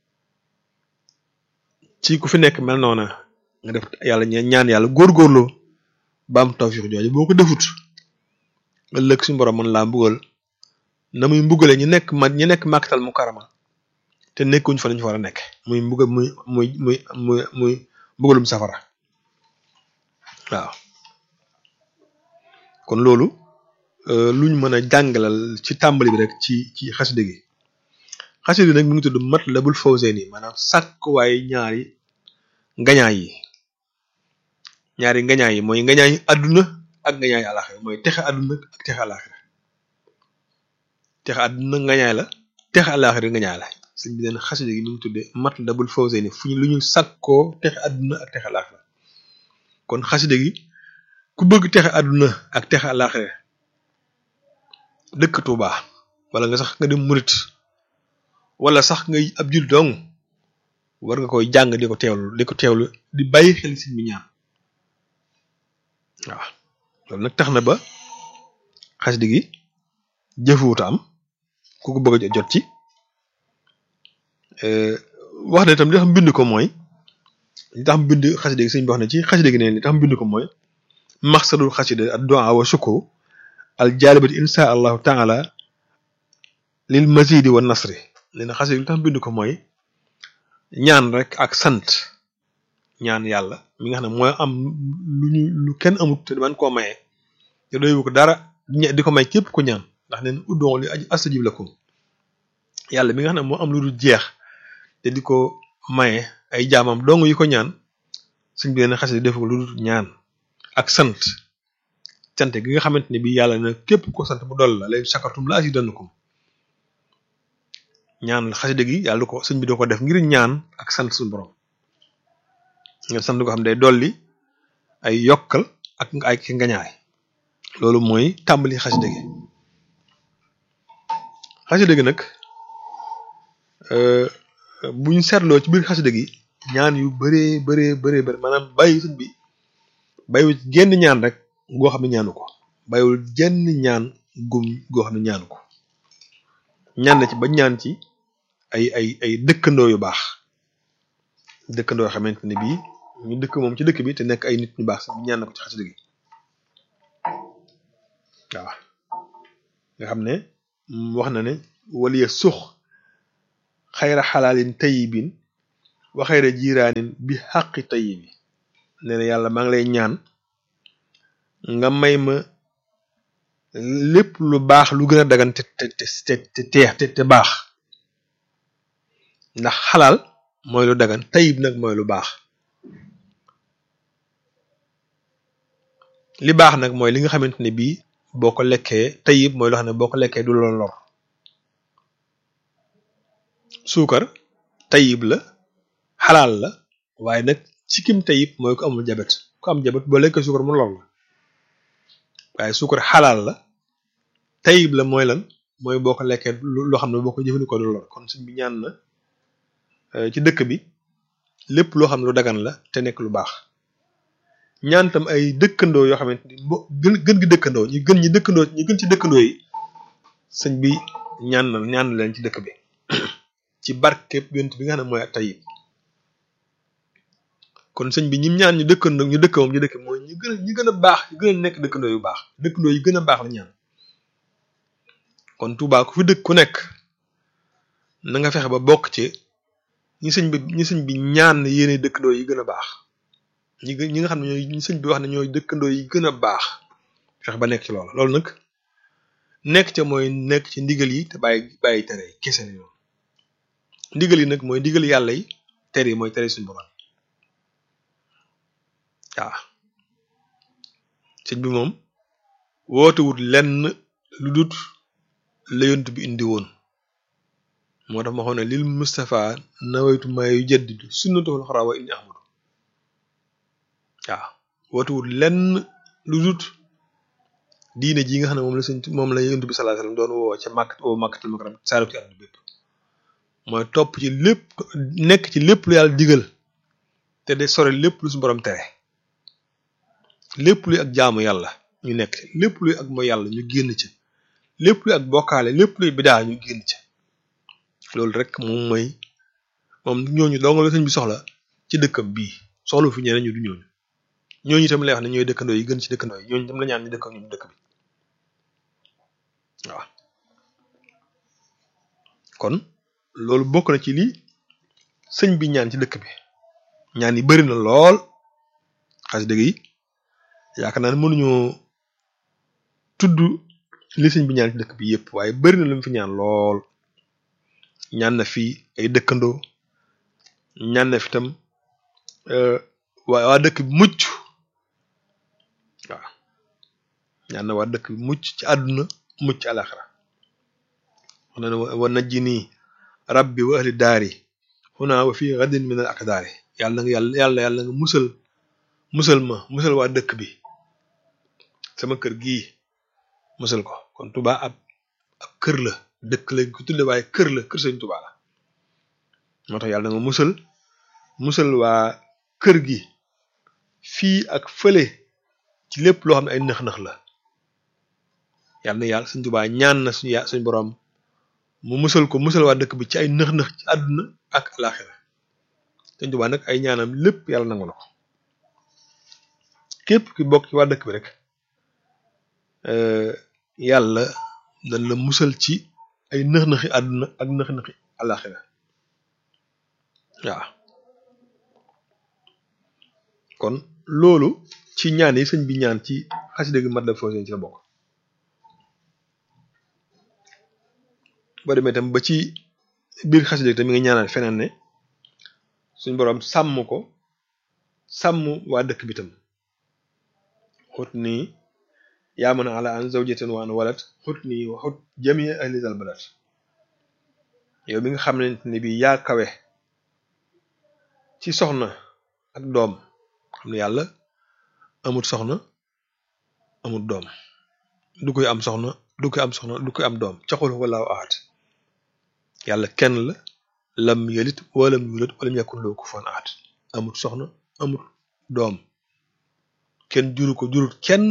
ci ku fi nekk mel noona nga def yàlla ñaan yàlla góorgóorloo ba am tawfiix jooju boo ko defut ëllëg suñu borom mën laa mbugal na muy mbugale ñu nekk ma ñu nekk màkkatal mu karama te nekkuñ fa lañu fa war a nekk muy mbugal muy muy muy muy muy mbugalum safara waaw kon loolu luñ mën a jàngalal ci tàmbali bi rek ci ci xasida gi xasida gi nag mi ngi tudd Matlabul Fawzayni maanaam sàkkuwaay ñaari ngañaay yi ñaari ngañaay yi mooy ngañaay àdduna ak ngañaay àlaxira mooy texe àdduna ak texe àlaxira texe àdduna ngañaay la texe àlaxira ngañaay la sëñ bi neen xasida gi mi ngi tuddee Matlabul Fawzayni fu ñu lu ñu sàkkoo texe àdduna ak texe àlaxira kon xasida gi ku bëgg texe àdduna ak texe àlaxira dëkk Touba wala nga sax nga dem murit wala sax ngay ab jul dong war nga koy jàng di ko teewlu di ko teewlu di bàyyi xel sëñ bi ñaan waaw loolu nag tax na ba xasida gi jëfuwuta am ku ko bëgg a jot ci wax na itam li tax mbind ko mooy li tax mbind xasida gi sëñ bi wax na ci xasida gi neen li tax mbind ko mooy maxsadul xasida ad du'a wa shukru al jalibat insha allahu taala lil mazidi wa nasri nee na xasida gi li tax mbind ko mooy ñaan rek ak sant ñaan yàlla mi nga xam ne mooy am lu ñu lu kenn amut te man koo maye te doywu ko dara di ko may képp ku ñaan ndax neen uddoon li astajib lakum yàlla mi nga xam ne moo am lu dul jeex te di ko maye ay jaamam dong yi ko ñaan suñ bi leen xasida def ko lu dul ñaan ak sant sant gi nga xamante ne bii yàlla na képp ko sant mu doll la lay sakartum la azidannakum ñaan xasida gi yàlla du ko sëñ bi doo ko def ngir ñaan ak sant suñu borom nga sant ko xam day dolli ay yokkal ak ay ngañaay loolu mooy tàmbali xasida gi xasida gi nag buñ seetloo ci biir xasida gi ñaan yu bëree bëree bëree bëri maanaam bàyyi sëñ bi bàyyiwul genn ñaan rek goo xam ne ñaanu ko bàyyiwul genn ñaan gum goo xam ne ñaanu ko ñaan na ci ba ñaan ci ay ay ay dëkkandoo yu baax dëkkandoo yoo xamante ne bii ñu dëkk moom ci dëkk bi te nekk ay nit ñu baax sax ñaan na ko ci xasida gi waaw nga xam ne wax na ne waliya sux xayra xalaalin tayibin wa xayra jiraanin bi xaqi tayibi nee na yàlla maa ngi lay ñaan nga may ma lépp lu baax lu gën a dagan te te te te teex te te baax ndax xalaal mooy lu dagan tayib nag mooy lu baax li baax nag mooy li nga xamante ne bii boo ko lekkee tayib mooy loo xam ne boo ko lekkee du la lor suukar tayib la xalaal la waaye nag ci kim tayib mooy ko amul jabet ku am jabet boo lekkee suukar mu lor la waaye suukar xalaal la tayib la mooy lan mooy boo ko lekkee loo xam ne boo ko jëfandikoo du lor kon suñ bi ñaan na ci dëkk bi lépp loo xam ne lu dagan la te nekk lu baax ñaan tam ay dëkkandoo yoo xamante ni mo gën gën gi dëkkandoo ñu gën ñi dëkkandoo ñu gën ci dëkkandoo yi sëñ bi ñaan na ñaan leen ci dëkk bi ci barke yonent bi nga xam ne mooy tayib kon sëñ bi ñim ñaan ñu dëkkandoo ñu dëkk moom ñu dëkk mooy ñu gën a ñu gën a baax ñu gën a nekk dëkkandoo yu baax dëkkandoo yu gën a baax la ñaan kon Touba ku fi dëkk ku nekk na nga fexe ba bokk ci ñi sëñ bi ñi sëñ bi ñaan yéene dëkkandoo yi gën a baax ñi ñi nga xam ne ñooy ñi sëñ bi wax ne ñooy dëkkandoo yi gën a baax fexe ba nekk ci loolu loolu nag nekk ca mooy nekk ci ndigal yi te bàyyi bàyyi tere yi kese la yoon ndigal yi nag mooy ndigal yàlla yi tere yi mooy tere suñu borom waaw sëñ bi moom wootewut lenn lu dut la yont bi indi woon moo tax ma xoon ne lil Mustafa nawaytu maa yu jaddidu sunnatahul xaraa wa inni ahmadu waaw wootewut lenn lu dut diine ji nga xam ne moom la sëñ moom la yont bi sallallahu alayhi wasallam doon woo ca màkk woo màkkatal makaram saarab ci àdduna bépp mooy topp ci lépp nekk ci lépp lu yàlla digal te de sore lépp lu su borom tere lépp luy ak jaamu yàlla ñu nekk lépp luy ak mooy yàlla ñu génn ci lépp luy ak bokkaale lépp luy bidaa ñu génn ci loolu rek moom mooy moom ñooñu dong la sëñ bi soxla ci dëkkam bii soxla fi ñeneen ñu du ñooñu ñooñu itam lay wax ne ñooy dëkkandoo yi gën ci dëkkandoo yi ñooñu itam la ñaan ñu dëkk ñu dëkk bi waaw kon loolu bokk na ci li sëñ bi ñaan ci dëkk bi ñaan yi bari na lool xas dëgg yi yaakaar naa ne mënuñoo tudd li sëñ bi ñaan ci dëkk bi yépp waaye bari na lu mu fi ñaan lool ñaan na fi ay dëkkandoo ñaan na fi tam waa waa dëkk bi mucc waaw ñaan na waa dëkk bi mucc ci àdduna mucc ci alaxira wax na ne wa najji nii rabbi wa ahli daari xunaa wa fii gadin min al akdaari yàlla nga yàlla yàlla yàlla nga musal musal ma musal waa dëkk bi sama kër gii musal ko kon Touba ab ab kër la dëkk lañ ko tudde waaye kër la kër sëñ Touba la moo tax yàlla nga musal musal waa kër gi fii ak fële ci lépp loo xam ne ay nëx-nëx la yàlla na yàlla sëñ Touba ñaan na suñu suñ boroom mu musal ko musal waa dëkk bi ci ay nëx-nëx ci àdduna ak alaxira sëñ Touba nag ay ñaanam lépp yàlla nangu na ko képp ki bokk ci waa dëkk bi rek yàlla dañ la musal ci ay nëx-nëxi àdduna ak nëx-nëxi alaxira waaw kon loolu ci ñaan yi sëñ bi ñaan ci xasida gi mat la foo ci la bokk boo demee tam ba ci biir xasida gi tam mi nga ñaanal feneen ne suñ boroom sàmm ko sàmm waa dëkk bi tam xut nii yaa mën a ala an zawjatin wa an walad xut nii wa xut jamii ahli zal balad yow mi nga xam ne bi yaa kawe ci soxna ak doom xam ne yàlla amut soxna amut doom du koy am soxna du koy am soxna du koy am doom caxul walaahu ahad yàlla kenn la lam yelit walam yulat walam yakun lahu kufuwan ahad amut soxna amut doom kenn juru ko jurut kenn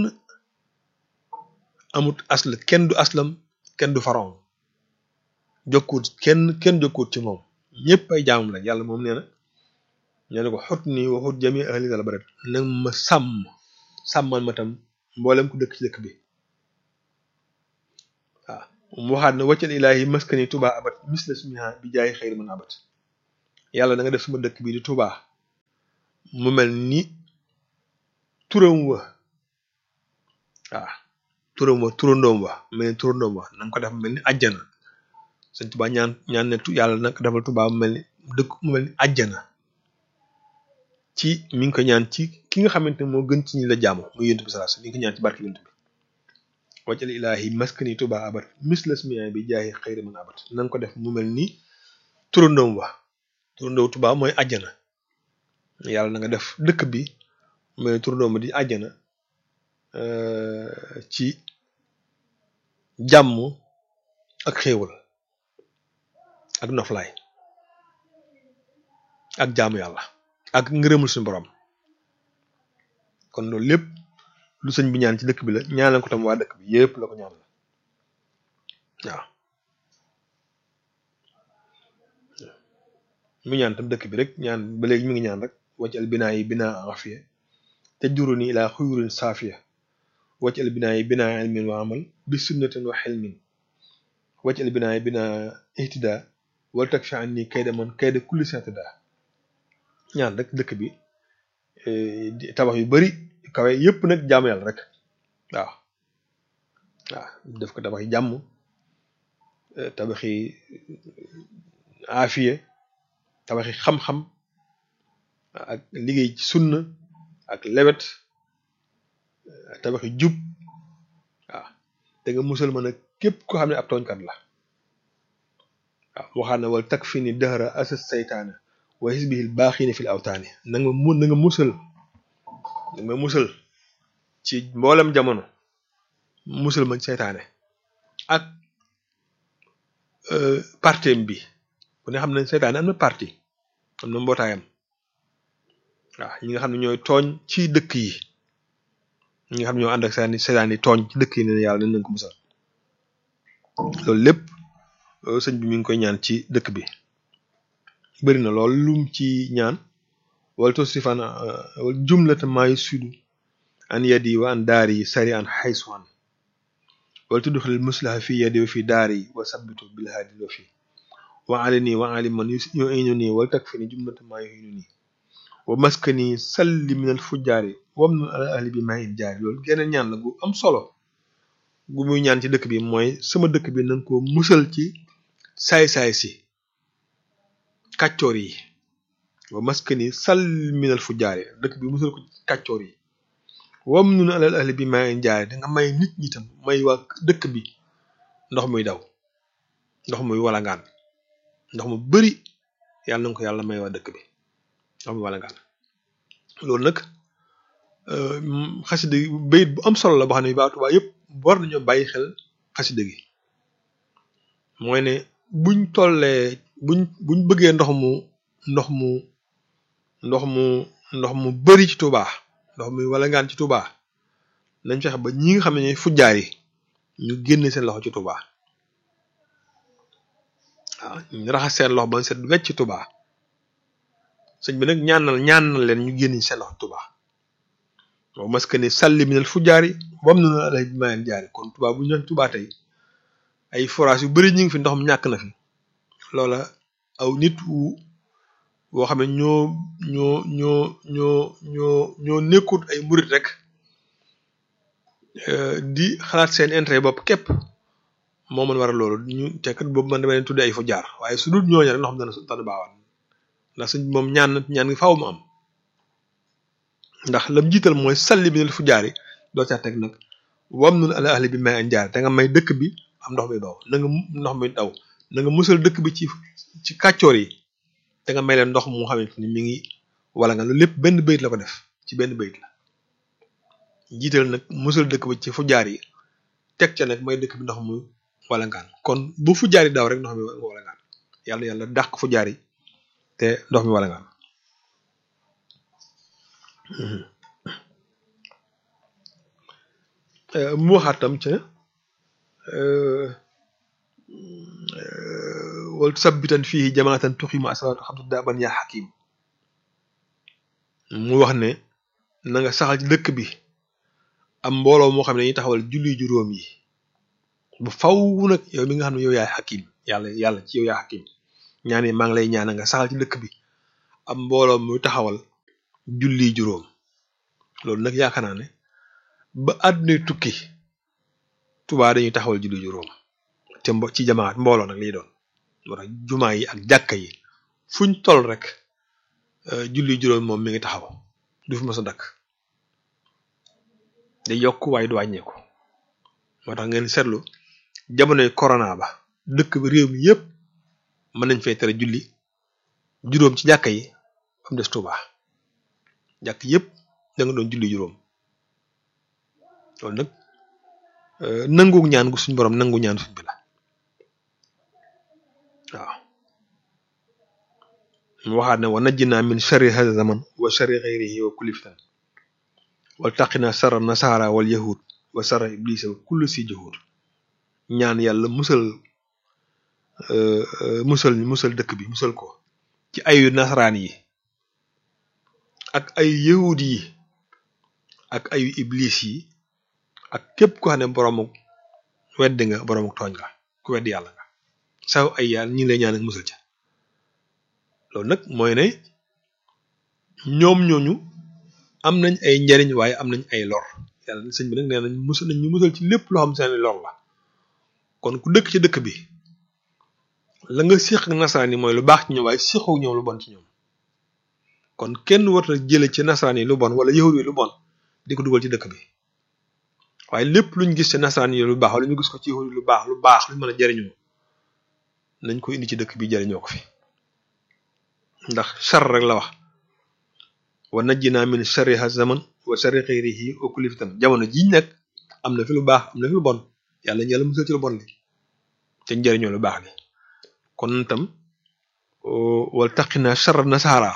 amut asl kenn du aslam kenn du faron jokkuut kenn kenn jokkuut ci moom ñëpp ay jaamam la yàlla moom nee na ñoo ne ko xut nii waxut jami ahli dal baret nag ma sàmm sàmmal ma tam mboolem ku dëkk ci dëkk bi waaw mu waxaat ne waccal ilaahi maskani Touba abat misla smiha bi jaay xëyri man abat yàlla da nga def sama dëkk bi di Touba mu mel ni turam wa waaw turam wa turandoom wa mel ni turandoom wa na nga ko def mu mel ni àjjana sëñ Touba ñaan ñaan ne yàlla nag defal Touba mu mel ni dëkk mu mel ni àjjana ci mi ngi ko ñaan ci ki nga xamante ne moo gën ci ñi la jaamu muy yonent bi sallallahu alayhi wasallam mi ngi ko ñaan ci barke yonent bi waccal ilaahi maskani Touba abat misla smiha bi jaay xëyri man abat na nga ko def mu mel ni turandoom wa turandoom Touba mooy àjjana yàlla na nga def dëkk bi mu mel ni turandoom di àjjana ci jàmm ak xéewal ak noflaay ak jaamu yàlla ak ngërëmul suñu borom kon loolu lépp lu sëñ bi ñaan ci dëkk bi la ñaanal ko tam waa dëkk bi yépp la ko ñaan la waaw mu ñaan tam dëkk bi rek ñaan ba léegi mi ngi ñaan rek waccal binaa yi binaa afiya te juru ni ilaa xuyurin saafiya waccal binaa yi binaa ilmin wa amal bi sunnatin wa xilmin waccal binaa yi binaa ihtida wala tag fi an ni kayda man kayda kulli satada ñaan rek dëkk bi tabax yu bari kawe yépp nag jaamu yàlla rek waaw waaw def ko tabax yi jàmm tabaxi aafiye tabaxi xam-xam ak liggéey ci sunna ak lewet tabaxi jub waaw te nga musal ma nag képp ko xam ne ab tooñkat la waaw waxaat na wala tak fi ni dëhra asas saytaana wa hisbihil baaxiina fil awtaani na nga mu na nga musal na nga musal ci mboolem jamono musal ma seytaane ak partem bi ku ne xam ne seytaane am na parti am na mbootaayam waaw ñi nga xam ne ñooy tooñ ci dëkk yi ñi nga xam ne ñoo ànd ak seytaane seytaane yi tooñ ci dëkk yi ne yàlla nañ leen ko musal loolu lépp sëñ bi mi ngi koy ñaan ci dëkk bi bëri na lool lum ci ñaan wala tosifan wala jumlata maayu sudu an yadi wa an daari sari an xaysu an wala tudxilil muslaha fi yadi wa fi daari wa sabbitu bil haadi wa fi wa alini wa alim man yu inu nii wala tak fi ni jumlata maayu inu nii wa maskani salli minal fujjaari wam nu ala ahli bi maa in jaari loolu geneen ñaan la gu am solo gu muy ñaan ci dëkk bi mooy sama dëkk bi nanga ko musal ci saay-saay si kàccoor yi wa maskani sal minal fu jaare dëkk bi musal ko kàccoor yi wam nun alal ahli bi maa jaare da nga may nit ñi tam may waa dëkk bi ndox muy daw ndox muy walangaan ndox mu bari yàlla na ko yàlla may waa dëkk bi ndox muy walangaan loolu nag xasida bayit bu am solo la boo xam ne baa Tuubaa yëpp war nañoo bàyyi xel xasida gi mooy ne buñ tollee buñ buñ bëggee ndox mu ndox mu ndox mu ndox mu bari ci Touba ndox muy wala ngaan ci Touba nañ fexe ba ñi nga xam ne ñooy fujjaar yi ñu génne seen loxo ci Touba waaw ñu raxas seen loxo ba set wecc ci Touba sëñ bi nag ñaanal ñaanal leen ñu génne seen loxo Touba waaw parce que ne salli minal fujjaar yi bam na na alay bi mayeen jaari kon Touba bu ñu Touba tey ay forage yu bari ñu ngi fi ndox mi ñàkk na fi loola aw nit wu boo xam ne ñoo ñoo ñoo ñoo ñoo ñoo nekkut ay murit rek di xalaat seen intérêt bopp képp moo mën war a loolu ñu tekkat boobu man dama leen tudde ay fu jaar waaye su dul ñooñu rek ndox mi dana dana baawaan ndax suñ moom ñaan na ñaan ngi faaw mu am ndax lam jiital mooy salli bi fu jaar yi doo ca teg nag wam nun ala ahli bi may an jaar te nga may dëkk bi am ndox mi daw na nga ndox mi daw na nga musal dëkk bi ci ci kàccoor yi te nga may leen ndox mu xamante ni mi ngi wala nga loolu lépp benn bayit la ko def ci benn bayit la jiital nag musal dëkk bi ci fu jaar yi teg ca nag may dëkk bi ndox mu wala ngaan kon bu fu jaar yi daw rek ndox mi wala ngaan yàlla yàlla dàq fu jaar yi te ndox mi wala ngaan mu waxaat tam ca wal sabbitan fii jamaatan tuximu asalaatu xam daaban yaa xakim mu wax ne na nga saxal ci dëkk bi am mbooloo moo xam ne dañuy taxawal julli juróom yi bu faw nag yow mi nga xam ne yow yaay xakim yàlla yàlla ci yow yaay xakim ñaan yi maa ngi lay ñaana nga saxal ci dëkk bi am mbooloo muy taxawal julli juróom loolu nag yaakaar naa ne ba àdduna tukki Tuubaa dañuy taxawal julli juróom te mbo ci jamaat mbooloo nag liy doon moo tax jumaa yi ak jàkka yi fuñ toll rek julli juróom moom mi ngi taxaw du fi mës a dakk day yokk waaye du wàññeeku moo tax ngeen seetlu jamonoy corona ba dëkk bi réew mi yépp mën nañ fay tere julli juróom ci jàkka yi am des Tuubaa jàkk yépp da nga doon julli juróom loolu nag nangu ñaan gu suñ borom nangu ñaan suñ bi la waaw mu waxaat ne wa najjinaa min sharri hada zaman wa sharri xayrihi wa kulli fitan wal taqina sarra nasaara wal yahud wa sarra iblisa wa kulli si juhud ñaan yàlla musal musal musal dëkk bi musal ko ci ayu nasaraan yi ak ayu yahud yi ak ayu iblis yi ak képp ko xam ne boroomu weddi nga boroomu tooñ nga ku weddi yàlla nga saw ay yàlla ñi ngi lay ñaan ak musal ca loolu nag mooy ne ñoom ñooñu am nañ ay njariñ waaye am nañ ay lor yàlla sëñ bi nag nee nañ musal nañ ñu musal ci lépp loo xam seeni lor la kon ku dëkk ci dëkk bi la nga séq ak nasaraan yi mooy lu baax ci ñoom waaye séqoo ñoom lu bon ci ñoom kon kenn war a jële ci nasaraan yi lu bon wala yahud yi lu bon di ko dugal ci dëkk bi waaye lépp luñ gis ci nasaraan yi lu baax wala ñu gis ko ci yahud yi lu baax lu baax luñ mën a jariñoo nañ ko indi ci dëkk bi jariñoo ko fi ndax char rek la wax wa najjinaa min sharri ha zaman wa sharri xayrihi wa kulli fitan jamono jiñ nag am na fi lu baax am na fi lu bon yàlla ñu yàlla musal ci lu bon li te njëriñoo lu baax li kon tam wal taqina sharra nasaara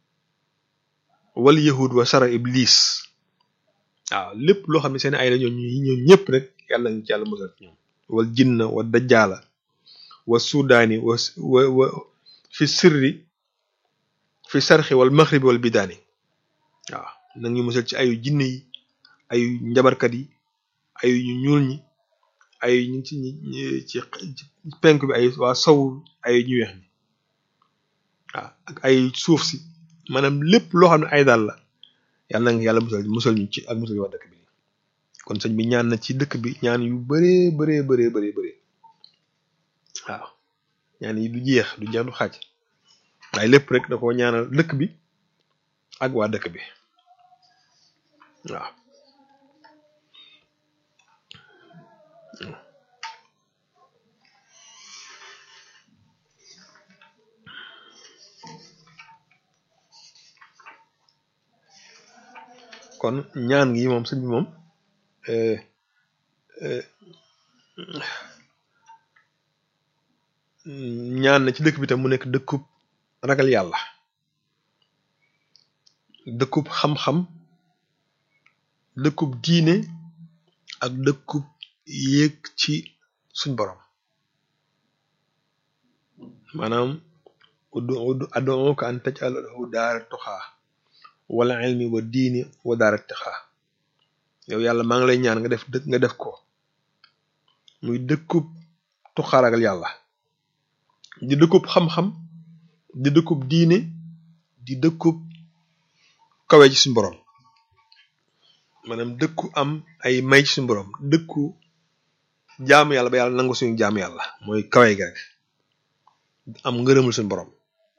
wal yahud wa sharra iblis waaw lépp loo xam ne seen ay la ñoom ñoom ñëpp rek yàlla ñu ci yàlla musal ci ñoom wal jinna wa dajjaala wa sudaani wa wa wa fi sirri fi sarxi wal maxribi wal bidaani waaw nag ñu musal ci ayu jinne yi ayu njabarkat yi ayu ñu ñuul ñi ayu ñu ci ci penk bi ay waa sow ayu ñu weex ñi waaw ak ay suuf si maanaam lépp loo xam ne ay daal la yàlla nga yàlla musal musal ñu ci ak musal ñu wax dëkk bi kon sëñ bi ñaan na ci dëkk bi ñaan yu bëree bëree bëree bëree bëree waaw ñaan yi du jeex du jeex du xaaj waaye lépp rek da ko ñaanal dëkk bi ak waa dëkk bi waaw kon ñaan gi moom sëñ bi moom ñaan na ci dëkk bi tam mu nekk dëkkub ragal yàlla dëkkub xam-xam dëkkub diine ak dëkkub yéeg ci suñ borom maanaam uddu uddu ad'uka an taj'alahu daara tuxaa wala ilmi wa diini wa daara tixaa yow yàlla maa ngi lay ñaan nga def dëkk nga def ko muy dëkkub tuxaa ragal yàlla di dëkkub xam-xam di dëkkub diine di dëkkub kawe ci suñu borom maanaam dëkku am ay may ci suñu borom dëkku jaamu yàlla ba yàlla nangu suñu jaamu yàlla mooy kawe gi rek am ngërëmul suñu borom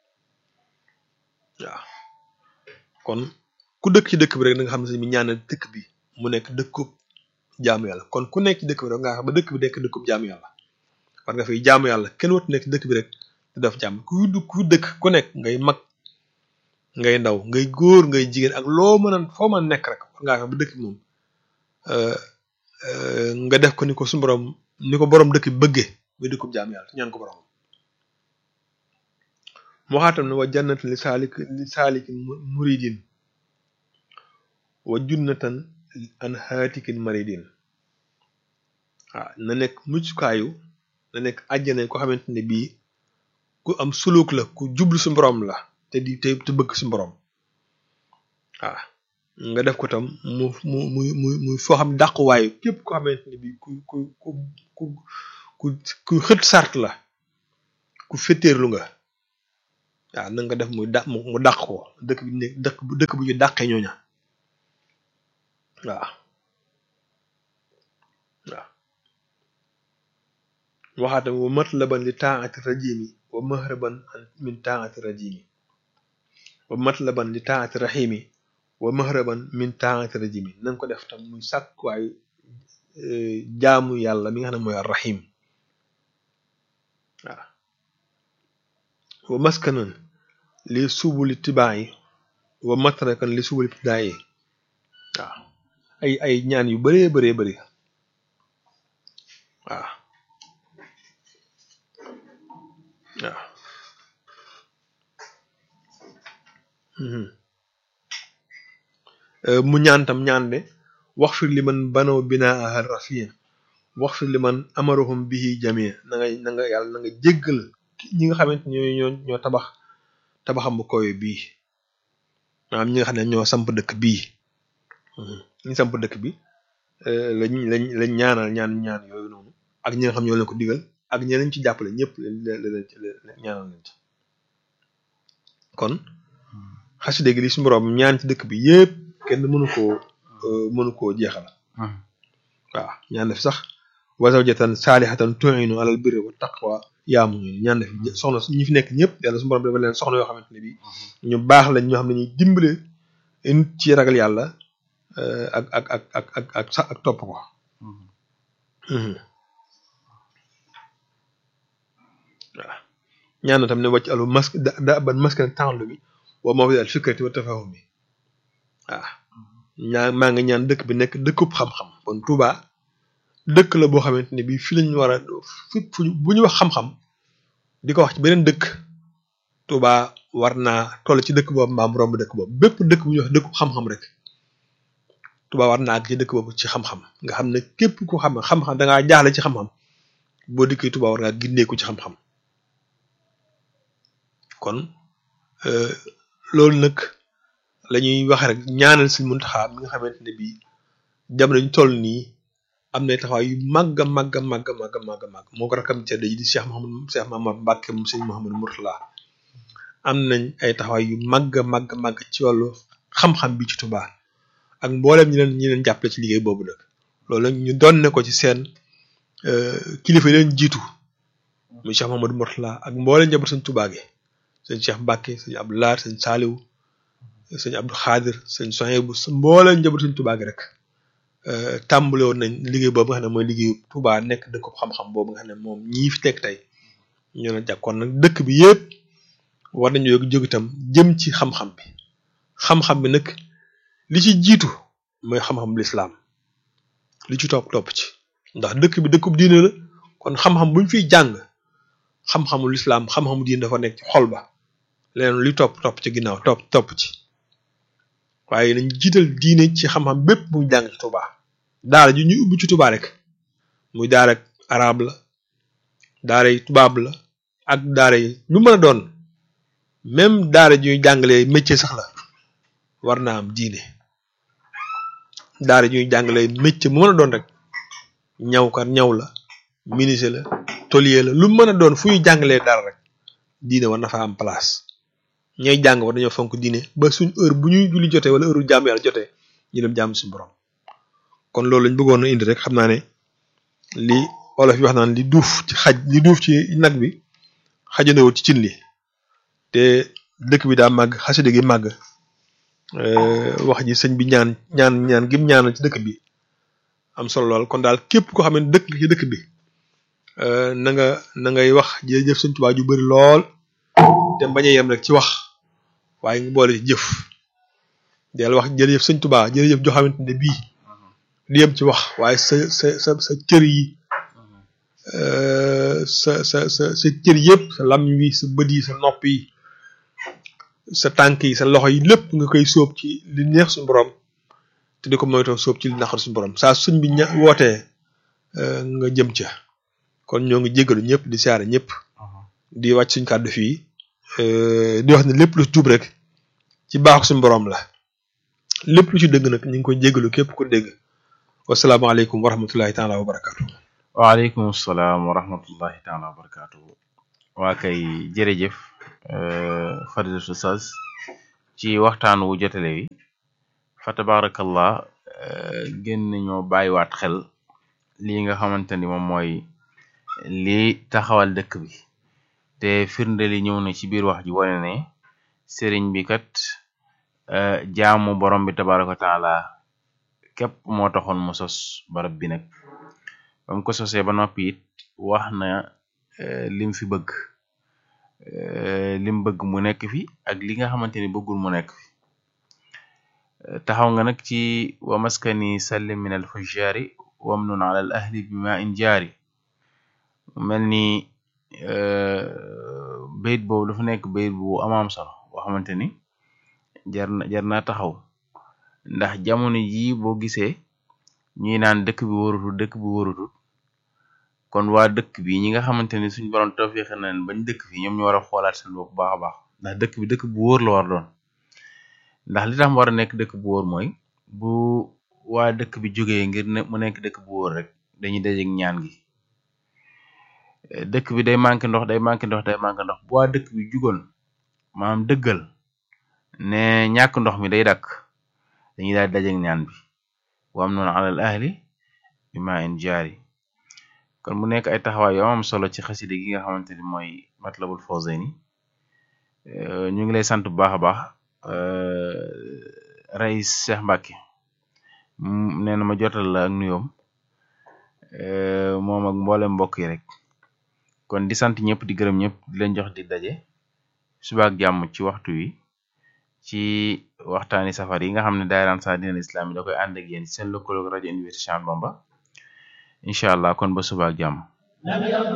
waaw kon ku dëkk ci dëkk bi rek da nga xam ne sëñ bi ñaan dëkk bi mu nekk dëkkub jaamu yàlla kon ku nekk ci dëkk bi rek nga xam ba dëkk bi nekk dëkkub jaamu yàlla war nga fiy jaamu yàlla kenn watu nekk ci dëkk bi rek di def jàmm ku ku dëkk ku nekk ngay mag ngay ndaw ngay góor ngay jigéen ak loo mën a foo mën a nekk rek war ngaa fexe ba dëkk bi moom nga def ko ni ko suñu borom ni ko borom dëkk bi bëggee muy dëkkub jaamu yàlla ñaan ko borom moo xaatam ne wa jannat li saalik li saalikin muridin wa junnatan an haatikin maridin waaw na nekk muccukaayu na nekk àjjana ko xamante ne bii ku am suluk la ku jublu su borom la te di te te bëgg su borom waaw nga def ko tam mu mu muy muy muy foo xam dàquwaayu képp ko xamante ni bi ku ku ku ku ku ku xët sart la ku féttéerlu nga waaw na nga def muy dàq mu dàq ko dëkk bi ne dëkk bu dëkk bu ñu dàqee ñooña waaw waaw waxaata wa matlaban li taati rajimi wa mahraban min taati rajimi wa matlaban li taati rahimi wa mahraban min taati rajimi na nga ko def tam muy sàkkuwaayu jaamu yàlla mi nga xam ne mooy arrahim waaw wa maskanan li subuli tibaayi wa matrakan li subuli ibtidaayi waaw ay ay ñaan yu bëree bëree bëri waaw waaw mu ñaan tam ñaan de wax fir li man banaw binaa rafia wax fir li man amaruhum bihi jamia na nga na nga yàlla na nga jéggal ñi nga xamante ñoo ñoo ñoo tabax tabaxam bu kowe bii maanaam ñi nga xam ne ñoo samp dëkk bii ñi samp dëkk bi lañ lañ lañ ñaanal ñaan ñaan yooyu noonu ak ñi nga xam ñoo leen ko digal ak ñeneen ci jàppale ñëpp leen ñaanal leen ci kon xasida gi li suñu borom ñaan ci dëkk bi yépp kenn mënu koo mënu koo jeexal waaw ñaan def sax wa zawjatan saalihatan tu'inu alal birri wa taqwa yaamu ñaan def soxna ñi fi nekk ñëpp yàlla suñu borom dafa leen soxna yoo xamante ne bi ñu baax lañ ñoo xam ne ñuy dimbale nit ci ragal yàlla ak ak ak ak ak ak sax ak topp ko waaw ñaan na tam ne wàcc alu mask da ban maskan tànlu bi wa mawdi al fikrati wa tafahum bi waaw ñaa maa ngi ñaan dëkk bi nekk dëkkub xam-xam kon Touba dëkk la boo xamante ne bii fii lañu war a fi bu ñu wax xam-xam di ko wax ci beneen dëkk Touba war naa toll ci dëkk boobu mbaam romb dëkk boobu bépp dëkk bu ñuy wax dëkkub xam-xam rek Touba war naa àgg ci dëkk boobu ci xam-xam nga xam ne képp ku xam xam-xam da ngaa jaaxle ci xam-xam boo dikkee Touba war ngaa gindeeku ci xam-xam kon loolu nag la ñuy wax rek ñaanal si Muntaxa mi nga xamante ne bii jamono ñu toll nii am na taxawaay yu màgg a màgg a màgg a màgg a màgg a màgg moo ko rakam tedd yi di Cheikh Mouhamadou Cheikh Mamadou Mbacke mu sëñ Mouhamadou Mourtala am nañ ay taxawaay yu màgg a màgg a màgg ci wàllu xam-xam bi ci Touba ak mboolem ñi leen ñi leen jàppale ci liggéey boobu nag loolu nag ñu doon ne ko ci seen kilifa yi leen jiitu muy Cheikh Mouhamadou Mourtala ak mboolem njaboot sëñ Touba gi sëñ Cheikh Mbacke sëñ Abdou Lahad sëñ Saliou sëñ Abdou Khadir sëñ Sohaybu mboolem njaboot sëñ Touba gi rek tàmbale woon nañ liggéey boobu nga xam ne mooy liggéeyu Touba nekk dëkk xam-xam boobu nga xam ne moom ñii fi nekk tey ñoo na jàkkoon nag dëkk bi yëpp war nañu yóg jóg itam jëm ci xam-xam bi xam-xam bi nag li ci jiitu mooy xam-xam lislaam li ci topp topp ci ndax dëkk bi dëkkub diine la kon xam-xam buñ fiy jàng xam-xamu lislaam xam-xamu diine dafa nekk ci xol ba leneen li topp topp ci ginnaaw topp topp ci waaye nañ jiital diine ci xam-xam bépp muy jàng ci Touba daara ji ñuy ubbi ci Touba rek muy daara arab la daara yi tubaab la ak daara yi lu mën a doon même daara ji ñuy jàngalee métier sax la war naa am diine daara ji ñuy jàngalee métier mu mën a doon rek ñaw kat ñaw la menuisier la tôlier la lu mën a doon fu ñuy jàngalee dara rek diine war na fa am place ñooy jàng war dañoo fonk diine ba suñ heure bu ñuy julli jotee wala heure jàmm yàlla jotee ñu dem jàmm suñu borom kon loolu lañ bëggoon a indi rek xam naa ne li olof yi wax naan li duuf ci xaj li duuf ci nag bi xajandewul ci cin li te dëkk bi daa màgg xasida gi màgg wax ji sëñ bi ñaan ñaan ñaan gim ñaanal ci dëkk bi am solo lool kon daal képp koo xam ne dëkk nga ci dëkk bi na nga na ngay wax jërëjëf sëñ Tuubaa ju bari lool te bañ a yem rek ci wax waaye nga boole ci jëf del wax jërëjëf sëñ Tuubaa jërëjëf joo xamante ne bii di yem ci wax waaye sa sa sa sa cër yi sa sa sa sa cër yëpp sa lam wi sa bët yi sa nopp yi sa tànk yi sa loxo yi lépp nga koy sóob ci li neex suñu borom te di ko moytoo sóob ci li naqar suñu borom saa suñ bi ña wootee nga jëm ca kon ñoo ngi jégalu ñëpp di siyaare ñëpp di wàcc suñ kàddu fii di wax ne lépp lu jub rek ci baaxu suñu borom la lépp lu ci dëgg nag ñu ngi koy jégalu képp ku dégg wasalaamaaleykum wa rahmatullahi taala wa barakaatu. waaleykum salaam wa rahmatullahi taala wa barakaatu. waa kay jërëjëf Fadilatu Oustaz ci waxtaan wu jotale wi fa tabarakallah gën nañoo bàyyiwaat xel lii nga xamante ni moom mooy lii taxawal dëkk bi te firnde li ñëw na ci biir wax ji wane ne sëriñ bi kat jaamu borom bi tabaraka wa taala képp moo taxoon mu sos barab bi nag ba mu ko sosee ba noppi it wax na lim fi bëgg lim bëgg mu nekk fi ak li nga xamante ni bëggul mu nekk fi taxaw nga nag ci wa maskani sallim min al fujjaari wamnun ala al ahli bi ma in jaari mel ni bayit boobu dafa nekk bayit bu amaam solo boo xamante ni jar na jar naa taxaw ndax jamono jii boo gisee ñuy naan dëkk bi wóorutul dëkk bi wóorutul kon waa dëkk bi ñi nga xamante ni suñ borom tawfiix na leen bañ dëkk fi ñoom ñu war a xoolaat seen bopp baax a baax ndax dëkk bi dëkk bu wóor la war doon ndax li tax mu war a nekk dëkk bu wóor mooy bu waa dëkk bi jógee ngir ne mu nekk dëkk bu wóor rek dañuy dajeek ñaan gi dëkk bi day manqué ndox day manqué ndox day manqué ndox bu waa dëkk bi jugoon maanaam dëggal ne ñàkk ndox mi day dakk dañuy daal dajeek ñaan bi wam noonu alal ahli bi ma in jaari kon mu nekk ay taxawaay yu am solo ci xaside gi nga xamante ni mooy matlabul fawzayni ñu ngi lay sant bu baax a baax Rais Cheikh Mbacke nee na ma jotal la ak nuyoom moom ak mboolem mbokk yi rek kon di sant ñëpp di gërëm ñëpp di leen jox di daje suba ak jàmm ci waxtu wi ci waxtaani safar yi nga xam ne daayira Ansaaru Islam yi da koy ànd ak yéen ci seen lëkkaloog rajo Université Cheikh Ahmadou Bamba incha allah kon ba suba ak jàmm